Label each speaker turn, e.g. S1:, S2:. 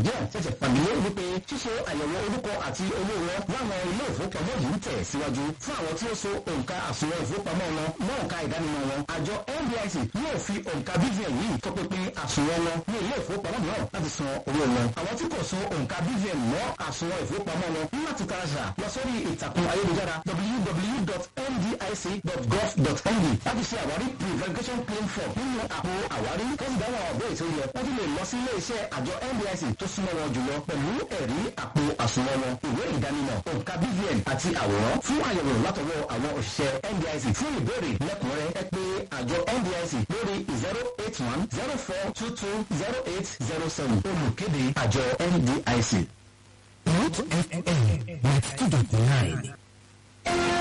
S1: nàìjíríà ṣẹ̀ṣẹ̀ pàdé wípé ṣíṣe àyẹ̀wò orúkọ àti owó wọn láwọn ilé ìfowópamọ́ yìí ń tẹ̀ síwájú fún àwọn tí ó so òǹkà àsùnwọ̀n ìfowópamọ́ wọn mọ́ òǹkà ìdánimọ̀ wọn àjọ NDIC yóò fi òǹkà BVN yìí tọpinpin àsùnwọ̀n wọn ní ilé ìfowópamọ́ mìíràn láti san owó wọn àwọn tí kò so òǹkà BVN mọ́ àsùnwọ̀n ìfowópamọ́ wọn ní láti taraṣà lọ sórí ìtàkùn ayélujára www.ndic.gov.ng láti ṣe àwárí pre-verification claim form nínú àpò àwárí kọ́sì dáhùn àwọn ọ̀bẹ ètò yẹ wọ́n tún lè lọ sí ilé iṣẹ́ àjọ NDIC tó súnmọ́ wọn jùlọ pẹ̀lú ẹ̀rí àpò àsùnwọ̀n wọn ìwé ìdánimọ̀ òǹkà BVN àti àwòrán fún àyẹ̀wò látọwọ́ àwọn òṣìṣẹ́ NDIC fún ìbéèrè lẹ́kùnrẹ́rẹ́ ẹ pé àjọ NDIC lórí zero eight one zero four two two zero eight zero seven olùkéde àjọ NDIC.
S2: Root FM ninety two dot nine.